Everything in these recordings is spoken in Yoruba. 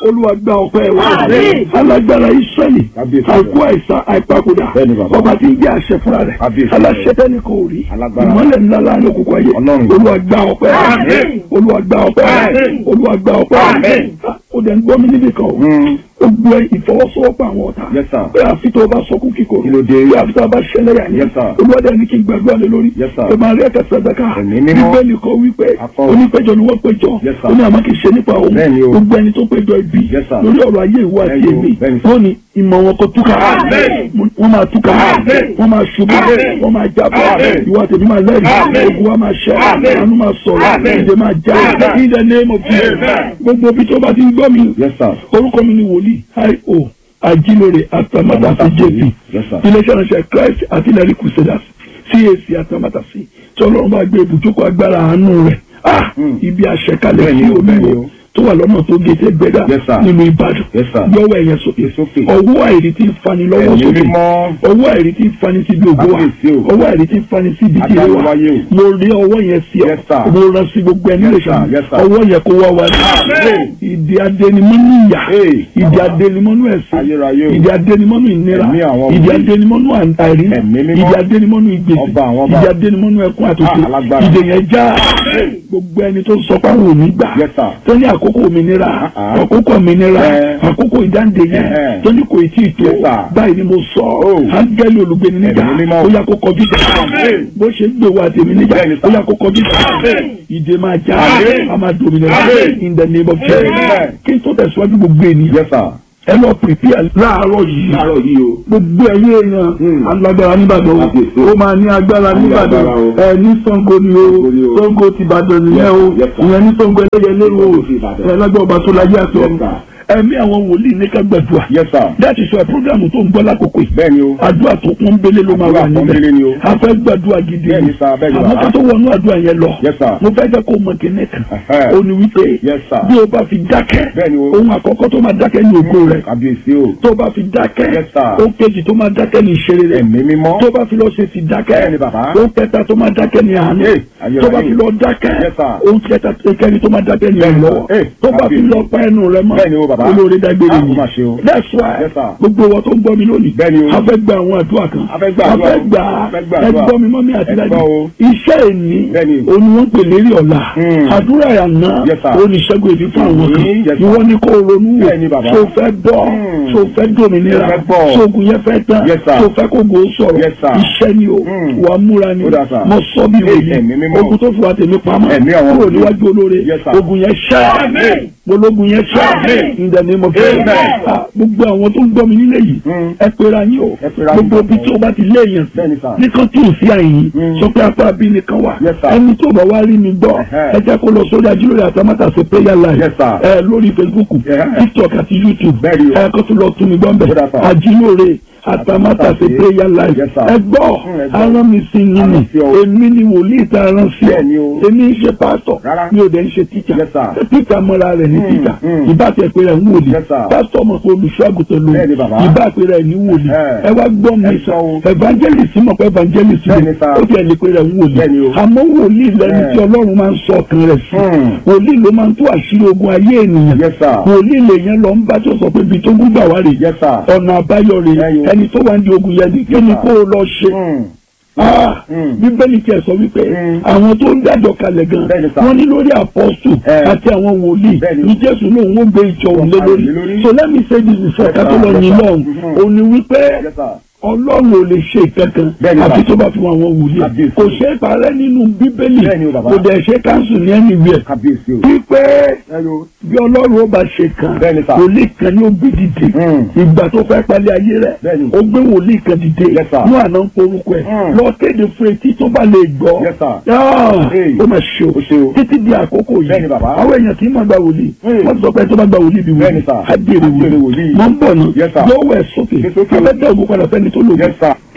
olúwa gba ọpẹ́ wa Àmín. alágbára israẹli Kábíyèsí àgọ́ àìsàn àìpapòdà Bẹ́ẹ̀ni bàbá. ọba tí ń jẹ́ àṣẹ fúnra rẹ̀ Kábíyèsí. aláṣẹ tẹ́ni kò rí Alágbára. ìmọ́lẹ̀ ńlá láàrin òkùnkùn ayé Ọlọ́run. olúwa gba ọpẹ́ Àmín. olúwa gba ọpẹ́ Àmín. olúwa gba ọpẹ́ Àmín. ó dẹ̀ ń gbọ́ mi níbi kan o Mm. ó gbọ́ ìfọwọ́sowọ́pọ̀ àwọn ọ̀tá Yes, sir. pé àfi tó o bá sọkún kíkorò Kí ló dé? pé àfi tó o bá ṣẹlẹ̀ yà ní Yes, sir. olúwadẹ ní kí n gbàdúrà lé lórí Yes, sir. pé máa rí ẹ̀ka sàdákà Ẹ̀mí mímọ́. bíbélì kan wípé Akọ. onípẹ̀jọ ni wọ́n péjọ Yes, sir. ó ní àmọ́ kì í ṣe nípa òun Bẹ́ẹ̀ni o. gbogbo ẹni tó péjọ ibi Yes, sir. lórí ọ̀rọ̀ ayé ìwọ àti Bẹ́ẹ̀ni o. èmi Bẹ́ẹ̀ni, sir. wọ́n ní ìmọ̀ wọn kò túkà Àmín. wọ́n máa túkà Àmín. wọ́n máa ṣubú Àmín. wọ́n máa jábọ́ Àmín. ìwọ àti èmi máa lẹ́rìí Àmín. ogun wa máa ṣẹ́ Àmín. àánú máa sọ̀rọ̀ Àmín. ìdè máa já Àmín. in the name of Jesus Amen. gbogbo ibi tó bá ti ń gbọ́ mi Yes, sir. orúkọ mi ni wòlíì io ajílóore atamátàsí jp Yes, sir. iléeṣẹ́ ìránṣẹ́ christ artillery crusaders cac atamátàsí tí ọlọ́run bá gbé ibùjókòó agbára àánú rẹ̀ ah Mm. ibi àṣẹkalẹ̀ Bẹ́ẹ̀ni sí o, bẹ́ẹ̀ni omi o. tó wà lọ́nà tó gété gbẹ́dà Yes, sir. nínú ìbàdàn Yes, sir. yọwọ́ ẹ̀yẹn sókè Sókè. ọwọ́ àìrí tí ń fani lọ́wọ́ Ẹ̀mí sókè mímọ́. ọwọ́ àìrí tí ń fani síbi ògbó wa Kábíyèsí o. ọwọ́ àìrí tí ń fani síbi tí ìrè wa Adániwáyé o. mo rí ọwọ́ yẹn sí ọ Yes, sir. mo rán sí gbogbo ẹni Yes, lè sir. ṣàmì Yes, sir. ọwọ́ yẹn kó wá wa ní Amen. ìdí adẹnimọ́nú ìyà Hey, ìdí bàbá. adẹnimọ́nú ẹ̀sìn Ayérayé o. ìdí adẹnimọ́nú ìnira Ẹ̀mí àwọn ìdí wòlíì. adẹnimọ́nú àìrí Ẹ̀mí mímọ́. ìdí adẹnimọ́nú ìgbèsè Ọba àwọn ọba. ìdí adẹnimọ́nú ẹkún àtòkè Ah, alágbára. ìdè yẹn já gbogbo ẹni tó sọ pé àwọn ò ní gbà Yes, sir. tó ní àkókò òmìnira Ah, ah. àkókò òmìnira Eh. àkókò ìdáǹdè yẹn Eh, eh. tó ní kò tí ì tó Yes, sir. báyìí ni mo sọ Oh. áńgẹ́lì olùgbéni níjà Ẹ̀mí mímọ́. ó yá kó kọjú ìjà Amen. bó ṣe ń gbé wa tèmi níjà Bẹ́ẹ̀ni, ó sir. yá kó kọjú ìjà Amen. ìdè máa já Amen. a máa dominira Amen. in the name of Jesus Amen. kí n tó tẹ̀síwájú gbogbo ènìyàn Yes, sir. ẹ lọ prepare láàárọ̀ yìí Láàárọ̀ yìí o. gbogbo ẹ̀yin èèyàn Hmm. alágbára nìbàdàn Kábíyèsí. o ó máa ní agbára Ní nìbàdàn agbára o. ẹ ní Ṣàngó ni o Ṣàngó ni o. Ṣàngó ti Ìbàdàn nìyẹn o Yes, sir. ìyẹn ní Ṣàngó ẹlẹ́yẹlé o Ṣàngó ti Ìbàdàn. ẹ lágbára ọba tó láyé àti Yes, ọ̀run sir. ẹ̀mí àwọn wòlíì ní ká gbàdúrà Yes, sir. láti sọ programu tó ń gbọ́ lákòókò yìí Bẹ́ẹ̀ni o. àdúrà tó kún bélé ló máa wà Àdúrà pọ́nbélé ni o. níbẹ̀ a fẹ́ gbàdúrà gidi Bẹ́ẹ̀ni sir, bẹ́ẹ̀ni àmọ́ bàbá. ká tó wọnú àdúrà yẹn lọ Yes, sir. mo fẹ́ jẹ́ kó mọ kíní kan Ẹ̀hẹ́. ó ní wípé Yes, sir. bí o bá fi dákẹ́ Bẹ́ẹ̀ni o. ohun àkọ́kọ́ tó máa dákẹ́ ní ògo rẹ̀ Kábíyèsí o. tó bá fi dákẹ́ Yes, sir. ó kejì tó máa dákẹ́ ní ìṣeré rẹ̀ Ẹ̀mí mímọ́. tó bá fi lọ ṣe ti dákẹ́ Bẹ́ẹ̀ni bàbá. ó kẹta tó máa dákẹ́ ní àánú Hey, ayérayé. tó bá fi lọ dákẹ́ Yes, sir. ó kẹta kẹrin tó máa dákẹ́ ní Bẹ́ẹ̀ni, ìlọ́wọ́ hey, tó bá fi kábíyèsí. lọ pa ẹnu rẹ̀ mọ́ Bẹ́ẹ̀ni o, bàbá. olórí dágbére Ah, ó yìí mà ṣe o. that's why Yes, sir. gbogbo wọn tó ń gbọ́ mi lónìí Bẹ́ẹ̀ni o. a fẹ́ gba àwọn àdúrà kan A fẹ́ gba àdúrà o. gbà A fẹ́ gba ẹ àdúrà. gbọ́ mi mọ́ mi àti Ẹ dájú gbọ́ o. iṣẹ́ ìní Bẹ́ẹ̀ni. òun ni wọ́n pè lérí ọ̀la Hmm. àdúrà àná Yes, sir. oníṣègùn èdè fún àwọn kan Hmm, yes, sir. ìwọ ni kò ronú wò Bẹ́ẹ̀ni, bàbá. tó fẹ́ bọ́ Hmm. tó fẹ́ dòmìnira Mo fẹ́ bọ́. sóògùn yẹn fẹ́ tán Yes, sir. tó fẹ́ kó gò ó sọ̀rọ̀ Yes, sir. iṣẹ́ ni o Hmm. wà á múra ni Ó dà, sir. mo sọ bí Hey, wòye ẹ̀mí mímọ́. ogun tó fi wà tèmi pamọ́ Ẹ̀mí àwọn kúrò wòlíì. níwájú olóore Yes, sir. ogun yẹn ṣẹ́ Amen. ológun yẹn ṣẹ́ Amen. in the name of Jesus Amen. Ah, gbogbo àwọn tó ń gbọ́ mi nílé yìí Hmm. ẹ pera yín o Ẹ pera yín gbogbo ibi papọ̀. tí o bá ti léèyàn Bẹ́ẹ̀ni, sir. nìkan tí ò sí àyìn Hmm. sọ pé apá bí nìkan wà Yes, sir. ẹni tó bá wá rí mi gbọ́ Ẹ̀hẹ́. ẹ jẹ́ kó lọ sórí ajílórí àtàmátàsé prayer live Yes, sir. ẹ lórí Facebook Ẹ̀hẹ́. TikTok àti YouTube Bẹ́ẹ̀ni o. ẹ kó tó lọ tún mi gbọ́ Ó dà, mbẹ́ sir. ajílórí àtàmátàsé Àtàmátàsé. prayer live Yes, sir. ẹ gbọ́ Hmm, ẹ gbọ́. arán mi sí yín ni Arán sí ọ. èmi ni wòlíì tá a rán sí ọ Bẹ́ẹ̀ni o. èmi ń ṣe pásítọ̀ Rárá. mi ò dẹ̀ ń ṣe tíjà Yes, sir. tíjà mọ́ra rẹ̀ ní Hmm, tíjà hmm. ìbá tẹ̀ pé rẹ̀ ń wòlíì Yes, sir. pásítọ̀ mọ̀ pé olùṣọ́ àgùntàn lòun Bẹ́ẹ̀ni, bàbá. ìbá pé rẹ̀ ní wòlíì Ẹ. ẹ wá gbọ́ mi Ẹ sọ sọ o. evangelist mọ̀ pé evangelist Bẹ́ẹ̀ni, ni sir. ó tiẹ̀ lè pé rẹ̀ ń wòlíì Bẹ́ẹ̀ni o. àmọ́ wòlíì lẹni Ẹ. tí ọlọ́run máa ń sọ ọkàn rẹ̀ sí Hmm. wòlíì ló máa ń tú àṣírí ogun ayé ènìyàn Yes, sir. wòlíì lèyẹn lọ ń bá tó sọ pé ibi tó gún gbà wá rè Yes, sir. ọ̀nà àbáyọ rè Ẹyọ. ẹni tó wà ní ogun yẹn ni kí ni sir. kó o lọ ṣe Hmm. Ah, Hmm. bíbélì tiẹ̀ sọ wípé Hmm. àwọn tó ń dájọ́ kalẹ̀ gan Bẹ́ẹ̀ni, sir. wọ́n ní lórí àpọ́sù Eh. àti àwọn wòlíì Bẹ́ẹ̀ni. ní jésù lóun ó gbé ìjọ òun lé lórí Lé lórí. so let me say this before Yes, ká tó sir. lọ Yes, yín sir. lọ́hùn Mhm. òun ni wípé Yes, sir. ọlọ́run ò lè ṣe ìkankan Bẹ́ẹ̀ni, àfi sir. tó bá fi wọn àwọn wòlíì Kábíyèsí. kò ṣe é parẹ́ nínú bíbélì Bẹ́ẹ̀ni o, bàbá. kò dẹ̀ ṣe káńsù ní anywhere Kábíyèsí o. wípé Hello. bí ọlọ́run ó bá ṣe kan Bẹ́ẹ̀ni, sir. wòlíì kan ní ó gbé dìde Hmm. ìgbà tó fẹ́ palẹ̀ ayé rẹ̀ Bẹ́ẹ̀ni. ó gbé wòlíì kan dìde Yes, sir. ní àná ń porúkọ ẹ̀ Hmm. lọ kéde fún etí tó bá lè gbọ́ Yes, sir. Ah, Hey. ó mà ṣe Ó ṣe o o. títí di àkókò yìí Bẹ́ẹ̀ni, bàbá. àwọn èèyàn kì í máa gba wòlíì Hmm. wọ́n ti sọ pé tó bá gba wòlíì bí Bẹ́ẹ̀ni, wòlíì sir. á dèrè Á dèrè wòlíì wòlíì. mọ̀ ń bọ̀ náà Yes, sir. yóò wẹ̀ sókè Gbé sókè o. abẹ́tẹ̀ ògùn padà fẹ́ni tó lògùn Yes, sir.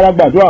fara gbàdúrà láàárọ̀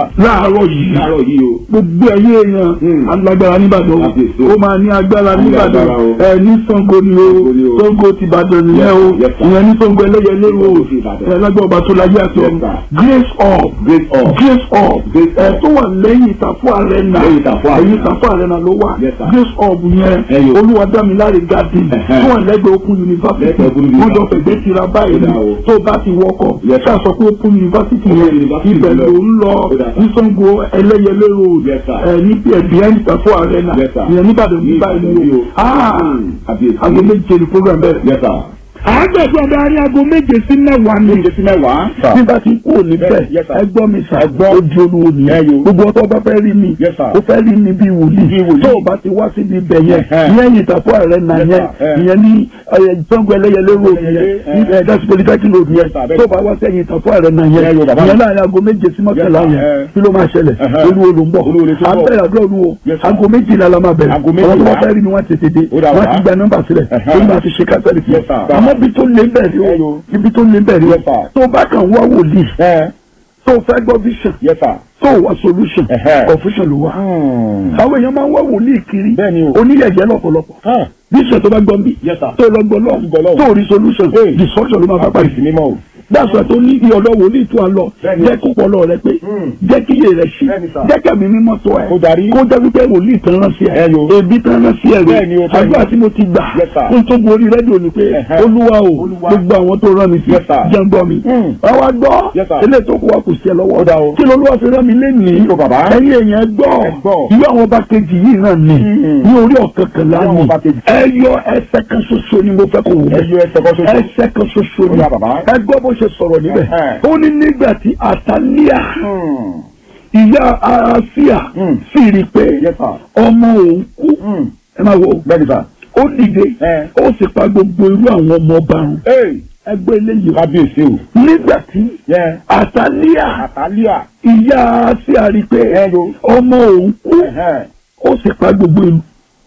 láàárọ̀ yìí láàárọ̀ yìí o. gbogbo ẹ̀yẹ èèyàn Hmm. alágbára nìbàdàn o Kábíyèsí. ó máa ní agbára Á ní nìbàdàn agbára o. ẹ ní Ṣàngó ni o Ṣàngó ni o. Ṣàngó ti Ìbàdàn nìyẹn o Yes, sir. ìyẹn ní Ṣàngó ẹlẹ́yẹlé o Ṣàngó ti Ìbàdàn. ẹ lágbára ọba tó láyé àti Yes, ọ̀run sir. grace up Grace up. grace up Grace ẹ up. tó wà lẹ́yìn ìtàfọ́ arena Lẹ́yìn Ìtàfọ́ Arena. ẹ̀yìn ìtàfọ́ arena ló wà Yes, sir. grace up yẹn Ẹyọ. olúwadámiláre garden Ẹ̀hẹ́. tó wà lẹ́gbẹ̀ẹ́ open university Lẹ́gbẹ̀ẹ́ Open wọ́n jọ University. fẹ̀gbẹ́ tira báyìí Ó dà o. tó bá ti wọkọ̀ Yes, sir. ṣáà sọ pé open university Open yẹn University ibẹ̀ lọ. ló ń lọ Ó dà, sir. ní Ṣàngó ẹlẹ́yẹlé road Yes, sir. ẹ ní behind ìtàfọ́ arena Yes, sir. ìyẹn níbàdàn ní Ní báyìí Ìbàdàn ni o ni o. ah Hmm. Kábíyèsí. aago méje ni program bẹ̀rẹ̀ Yes, sir. àgbẹ̀dọ̀ adarí aago méje sí mẹ́wàá ni Méje sí mẹ́wàá. bí bá ti kú òní bẹ́ẹ̀ Yes, sir. ẹ gbọ́ mi sà Ẹ gbọ́. ó di olúwo Ẹ nìyẹn yo. gbogbo ọtọ́ bá fẹ́ rí mi Yes, sir. ó fẹ́ rí mi bí wòlíì Bí wòlíì. tó o bá ti wá síbi ibẹ̀ yẹn Ẹ̀hẹ́. ìyẹn yìí tàfọ́ rẹ̀ nà Yes, yẹn sir. Ẹ. ìyẹn ní Ṣàngó ẹlẹ́yẹlé road yẹn Ẹlẹ́yẹlé, ní ẹ̀ that's polytechnic road yẹn Yes, sir. tó o bá wá sẹ́yìn tàfọ́ rẹ̀ nà yẹn Ẹ yo, bàbá ìyẹn mi. láàrin aago méje sí mọ́kànlá Yes, sir. yẹn Ẹ. kí ló máa ṣẹlẹ̀ Ẹ̀hẹ́. olúwo ló ń bọ̀ Olúwo ló ti ń bọ̀. àbẹ̀rẹ̀ àdúrà olúwo Yes, sir. aago méjìlá la máa bẹ̀rẹ̀ Aago àwọn tó bá méjìlá. fẹ́ rí ni wọ́n tètè dé Ó dà wọ́n wá. ti gba nọ́mbà sílẹ̀ Ẹ̀hẹ́. tó ń bá ti ṣe kásẹ̀lì fún Yes, sir. àmọ́ bí tó lé bẹ̀rẹ̀ Ẹ yo. o ibi tó lé bẹ̀rẹ̀ Yes, o sir. tó bá kàn wá wòlíì Ẹ. tó fẹ́ gbọ́ vision Yes, sir. tó wá solution Ẹ̀hẹ́. confusion ló wá. Hmm. àwọn èèyàn máa ń wá wòlíì kiri Bẹ́ẹ̀ ni o. oníyẹ̀yẹ́ lọ́pọ̀lọpọ̀ Ah. vision tó bá gbọ́ bí Yes, sir. tó lọ gbọ́ lọ Gbọ́ lọ́wọ́. tó rí solution Hey. destruction ló máa bá pàdé. Kábíyèsí mímọ́ o. dáṣọ tó ní iye ọ̀dọ́ wòlíì tó a lọ Bẹ́ẹ̀ ni. jẹ́ kó pọlọ rẹ pé Hmm. jẹ́ kí iye rẹ ṣí Bẹ́ẹ̀ ni, sir. jẹ́ kẹ́mi mímọ́ tó ẹ Kó darí. kó jẹ́ wípé wòlíì tán rán sí ẹ Ẹ yo. ebi tán rán sí ẹ Bẹ́ẹ̀ ni o, bẹ́ẹ̀ ni. àdúrà tí mo ti gbà Yes, sir. kó tó gorí rédíò ni pé Ẹ̀hẹ́. olúwa o Olúwa. gbogbo àwọn tó rán mi sí Yes, sir. jẹ́ ń gbọ́ mi Hmm. wọ́n wá gbọ́ Yes, sir. eléyìí tó kù wá kù sí ẹ Ó lọ́wọ́ dà o. kí lolúwa fi rán mi lénìí Kí ló bàbá? ẹ̀yin èèyàn gbọ́ Ẹ gbọ́. ìlú àwọn ọba kejì yìí náà ni Hmm. ní orí ọ̀kankànlá Ìlú àwọn ni ọba kejì. ẹ yọ ẹsẹ̀ kan ṣoṣo ni mo fẹ́ kó wò Ẹ bẹ́ẹ̀ yọ ẹsẹ̀ kan ṣoṣo. ẹsẹ̀ kan ṣoṣo Ó ni yá, bàbá. ẹ gbọ́ bó ṣe sọ̀rọ̀ níbẹ̀ Ẹ̀hẹ́. ó ní nígbà tí àtàlíà Hmm. ìyá àásíà Hmm. sì rí i pé Yes, sir. ọmọ òun kú Hmm. ẹ máa wo Bẹ́ẹ̀ ni, sir. ó dìde Ẹ. ó sì pa gbogbo irú àwọn ọmọ ọba run Hey. ẹgbẹ́ eléyìí o. Kábíyèsí o. nígbà tí Yẹ. àtàlíà Àtàlíà. ìyá àásíà rí i pé Ẹ yo. ọmọ òun kú Ẹ̀hẹ́. ó sì pa gbogbo irú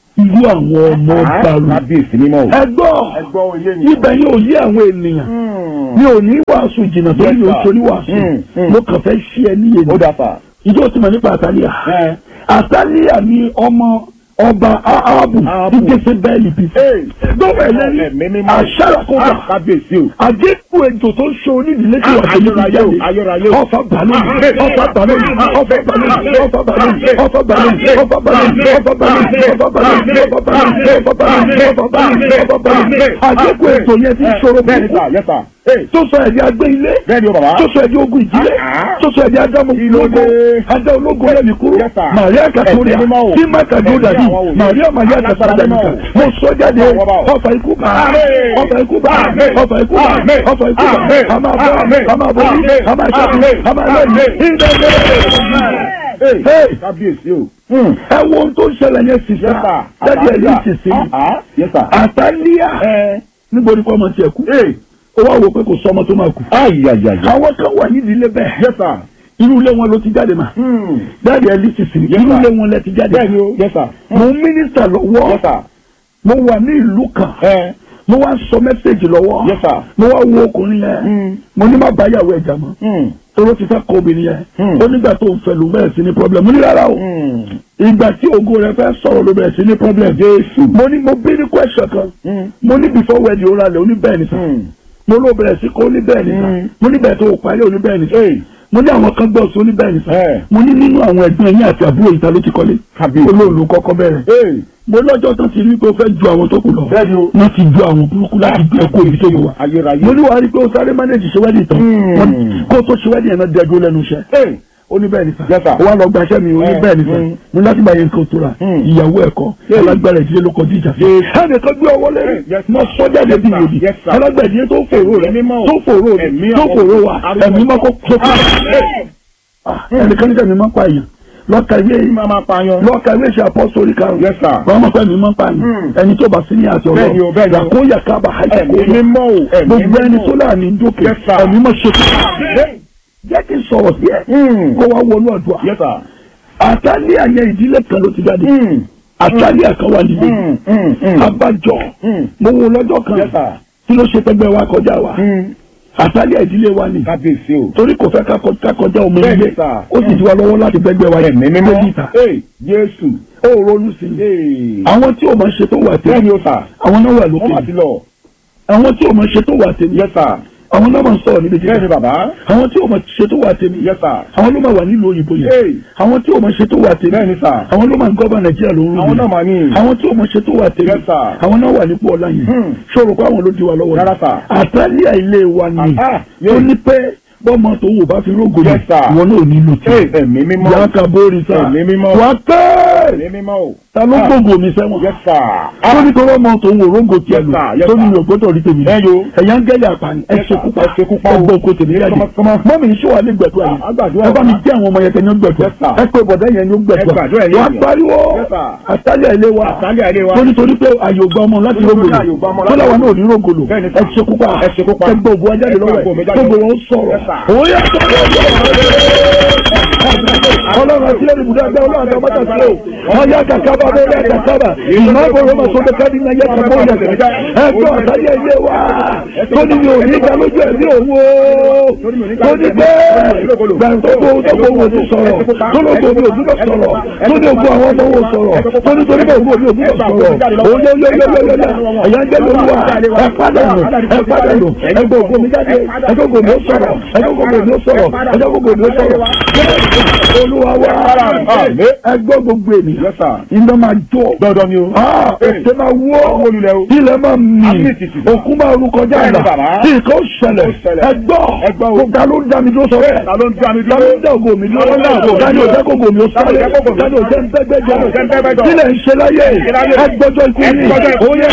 àwọn ọmọ ọba run Kábíyèsí mímọ́ o. ẹ gbọ́ Ẹ gbọ́ oyé mi. ibẹ̀ yóò yé àwọn ènìyàn Hmm. mi ò ní wàásù jìnnà torí Yes, mi ò sir. sórí wàásù Mm, mm. mo kàn fẹ́ ṣí ẹ níyè Ó ni dà sà. ìjọ tí mo nípa àtàlíà Ẹ. àtàlíà ni ọmọ ọba ahabu Áhábù. tí jésù bẹ́ẹ̀lì bí Hey. gbọ́dọ̀ Ẹ̀mí ẹlẹ́ni mímọ́. àṣàràkọ́gbà Ah, Kábíyèsí o. àgékù ejò tó ń ṣe onídìílé tí wàá tẹ̀lé Ayérayé o, ayérayé o. ọfà balẹ̀ ọfà balẹ̀ ọfà balẹ̀ ọfà balẹ̀ ọfà balẹ̀ ọfà balẹ̀ ọfà balẹ̀ ọfà balẹ̀ ọfà balẹ̀ ọfà balẹ̀ ọfà balẹ̀ ọfà balẹ̀ ọfà balẹ̀ àgékù ejò yẹn ti ṣòro Bẹ́ẹ̀ ni, púpọ̀ sà. Yes, sir. Hey. tó sọ ẹ̀dí agbé ilé Bẹ́ẹ̀ ni o, bàbá. tó sọ ẹ̀dí ogun ìdílé Ah. tó sọ ẹ̀dí adámu Kí ló ológo dé? adá ológo lẹ́mi kúrò Yes, sir. Màríà Kàtóríà Ẹ̀sìn mímọ́ o. tí Mákà dúró dàbí Ẹ̀sìn àwọn òye. Màríà Màríà Alágbára Kàtóríà mímọ́ nìkan o. mo sọ jáde Ọwọ́ bá o. ọfà ikú bá Àmín. ọfà ikú bá Àmín. ọfà ikú bá Àmín. ọfà ikú bá Àmín. a máa bọ́ Àmín. a máa bọ́ Àmín. a máa ṣẹ́kù Àmín. a máa lẹ́yìn Àmín. ìdẹ́gbẹ́. Hey. Hey. Kábíyèsí o. Hmm. ẹ wo ohun tó ń ṣẹlẹ̀ yẹn Yes, sísá sir. jáde ẹ̀ ní Àtàlíà. ìsinsìn Ah, ah. Yes, sir. àtàlíà Ẹ. níbo ni kò ọmọ tiẹ̀ kú Hey. ó wá wò pé kò sọ ọmọ tó máa kú Ayayaya. àwọn kan wà nídìí ilé bẹ́ẹ̀ Yes, sir. irú ilé wọn ló ti jáde mà Hmm. jáde ẹ̀ ní ìsinsìn Yes, irú sir. ilé wọn lẹ ti jáde Bẹ́ẹ̀ ni o. Yes, sir. mo ń mínísítà lọ́wọ́ Yes, sir. mo wà ní ìlú kan Ẹ. mo wá sọ mẹ́sẹ̀gì lọ́wọ́ Yes, sir. mo wá wo ọkùnrin yẹn Hmm. mo ní má bá yàwó ẹ̀jà mọ́ Hmm. tóró ti fẹ́ kọ obìnrin yẹn Hmm. ó nígbà tó ń fẹ́ ló bẹ̀rẹ̀ sí ní problem mo ní rárá o Hmm. ìgbà tí ògo rẹ fẹ́ sọ̀rọ̀ ló bẹ̀rẹ̀ sí ní problem Jésù. mo ní mo bí ní question kan Hmm. mo ní before wedding ó ralẹ̀ ó ní bẹ́ẹ̀ ni sà Hmm. mo ló bẹ̀rẹ̀ sí kó ó ní bẹ́ẹ̀ ni sà Hmm. mo ní bẹ́ẹ̀ tó o parí ó ní bẹ́ẹ̀ ni sà Hey. mo ní àwọn kan gbọ́ sí ó ní bẹ́ẹ̀ ni sà Eh. mo ní nínú àwọn ẹ̀gbọ́n yín àti àbúrò yìí ta ló ti kọ́lé Kábíyèsí. olóòlù kọ́kọ́ bẹ̀rẹ̀ Hey. mo lọ́jọ́ tán ti rí pé ó fẹ́ ju àwọn tó kù lọ Bẹ́ẹ̀ ni o. wọ́n ti ju àwọn burúkú láti gbé ẹ̀kọ́ ibi tó wà Ayérayé. mo ní wàá rí pé ó sáré mánéjì ṣe wẹ́dì tán Hmm. Wọ́n- kó tó ṣe wẹ́dì yẹn náà dẹ́gbó lẹ́nu iṣẹ́ Hey. ó ní bẹ́ẹ̀ ni sà Yes, sir. ó wá lọ gbaṣẹ́ mi ó ní Eh, bẹ́ẹ̀ ni sà mm. mo ní láti gba yẹn nǹkan tó ra Mm. ìyàwó ẹ̀kọ́ Yes. alágbára ìdílé ló kọjú ìjà fún Yes. ẹnì kan gbé ọwọ́ lẹ́rìn Yes, mo sir. sọ jáde Yes, bí sir. yòdì Yes, sir. alágbára ìdílé tó fòrò rẹ Ẹ̀mí mímọ́ o. tó fòrò rẹ Ẹ̀mí tó àwọn- fòrò wa àwọn- ẹ̀mí mọ́ kó tó kó Hey. ẹnìkan níta mi máa ń pa èèyàn lọ́ka ìwé Máa pa yan. lọ́ka ìwé ìṣe apọ́sítọ́rì karùn-ún Yes, sir. wọ́n mọ̀ pé mi máa ń pa èèyàn Hmm. ẹni tó bá sí ní àti Bẹ́ẹ̀ ni o, bẹ́ẹ̀ ni o. ọ̀rọ̀ làkóyà kábà Ẹ̀mí àìsàkóyà mímọ́ o. Ẹ̀mí gbogbo ẹni mímọ́ tó o. láàánú dókè Yes, sir. ẹ̀mí mọ̀ ṣe kí Hey. jẹ́ kí n sọ̀rọ̀ sí ẹ Hmm. kó wá wọnú ọ̀dùà Yes, sir. àtàlẹ́ àyẹ ìdílé kan ló ti jáde Hmm. àtàlẹ́ àkan wà nílé Hmm. Hmm. Hmm. abájọ Hmm. mo wo lọ́jọ́ kan Yes, sir. tí ló ṣe pẹ́gbẹ́ wa kọjá wa Hmm. àtàlẹ́ ìdílé wa ni kábíyèsí o. torí kò fẹ́ ká kọ- ká kọjá ọmọ Bẹ́ẹ̀ni ilé sà. ó sì ti wá lọ́wọ́ láti gbẹ́gbẹ́ wa ẹ̀mí mímọ́. méjì ta ee jésù. ó ronú sí i ee. àwọn tí ò máa ṣe tó wà tèmi bẹ́ẹ̀ni o sà. àwọn náà wà wọ́n mà lókè ti lọ. àwọn tí ò máa ṣe tó wà tèmi yes sir. àwọn náà máa ń sọ̀rọ̀ níbi bẹ́ẹ̀ni jíjẹ bàbá. àwọn tí ò máa ṣe tó wà tèmi yes sir. àwọn ló máa wà nílùú òyìnbó yẹn ee. àwọn tí ò máa ṣe tó wà tèmi bẹ́ẹ̀ni sà. àwọn ló máa ń gọ́bà nàìjíríà lóru àwọn náà mà ní. àwọn tí ò máa ṣe tó wà tèmi Yes, sir. àwọn náà wà nípò ọlá yẹn Hmm. ṣòro pé àwọn ló di wa lọ́wọ́ Rárá, sir. àtàlíà ilé wa ni Ah, tó yes. ní pé bọ́mọ tó wò bá fi rógò yẹn Yes, sir. ìwọ náà ò nílò tí ee ẹ̀mí mímọ́. ìyá kabori sá Ẹ̀mí mímọ́. wà á pẹ́ ẹ̀mí mímọ́ o. ta ló Ah. gbogbo mi sẹ́wọ̀n yes sir. tó ní tọrọ ọmọ tó ń wò rógò tiẹ̀ Yes, lò sir. Yes, tó ní sir. mi ò gbọ́dọ̀ rí tèmi Ẹ yo. ẹ̀yà ń gẹ́lẹ̀ àpàní ẹ Yes, sir. ṣekú pa Ẹ ṣekú pa o. ẹ gbọ́ oko tèmi jáde Kọ́mọ- kọ́mọ. mọ́mí ní sọ́wọ́ alẹ́ gbẹ̀dúrà Ah, yìí a gbàdúrà. ẹ bá mi jẹ́ àwọn ọmọ yẹn tẹ̀ ní gbẹ̀dúrà Yes, sir. ẹ pé bọ̀dá yẹn ní Ẹ gbàdúrà gbẹ̀dúrà yẹn wà á yẹn. pariwo Yes, sir. àtàlẹ̀ ilé wa àtàlẹ́ àlẹ́ wa. tó nítorí pé àyò gba ọmọ láti Nítorí rógòlò àyò gba ọmọ tó láti láwọn náà ò ní rógòlò Bẹ́ẹ̀ni, ẹ sir. ṣekú pa Ẹ ṣekú pa. ẹ gbọ́ ògùn ajáde Ẹ gbọ́ lọ́wọ́ ògùn mi ẹ̀ jáde. gbogbo wọn sọ̀rọ̀ Yes, sir. òye ọlọ́run àti lẹ́nu ibùdó ẹgbẹ́ ọlọ́run àti ọmọdé àti lẹ́wọ̀ wọ́n yá kàkábà bó yá kàkábà ìmọ̀ àbúrò ọmọ sọdọ káàdì náà yẹ kàkọ́ yẹ kàkà ẹgbẹ́ ọ̀sáyé ilé wa tó ní mi ò ní ìjà lójú ẹ̀mí òun o tó ní pé gbàǹtọ́gbò tọ́gbò wò ti sọ̀rọ̀ tó ló gbò mi ò dúró sọ̀rọ̀ tó ní ògbó àwọn ọmọ wò sọ̀rọ̀ tó ní torí bẹ́ẹ̀ ògbó mi ò dúró sọ̀rọ̀ òye oyè oyè oyè oyè ẹ̀yà ń jẹ́ lóluwà ẹ padà nù ẹ padà nù ẹgbẹ́ ògbó mi jáde ẹgbẹ́ ògbó mi ó sọ̀rọ̀ ẹgbẹ́ ògbó mi ó sọ̀rọ̀ ẹgbẹ́ ògbó mi ó sọ̀rọ̀ olúwa wa Àmín. ẹgbẹ́ gbogbo ènìyàn yes sir. iná máa jó dandan ni o. ètè máa wó Owó lulẹ̀ o. ilẹ̀ máa mì Àmì tìtì. òkú máa rú kọjá Bẹ́ẹ̀ni, àlà bàbá. tí nǹkan ó ṣẹlẹ̀ Ó ṣẹlẹ̀. ẹgbọ́ Ẹgbọ́ o. gbogbo ló ń dá mi dúró sọ bẹ́ẹ̀ ta ló ń dá mi ta ló ń dá ògo mi dúró Ta ló ń dá ògo mi ta ni ò dúró? jẹ́ kógo mi ó Ta ló sáré jẹ́ kógo mi? ta ni ò jẹ́ ń tẹ́gbẹ́jọ Ta ló jẹ́ ń tẹ́gbẹ́jọ? kílẹ̀ ń ṣe láyé láyé? ẹgbọ́jọ́ ikú yìí Ẹgbọ́jọ́ ikú ó yẹ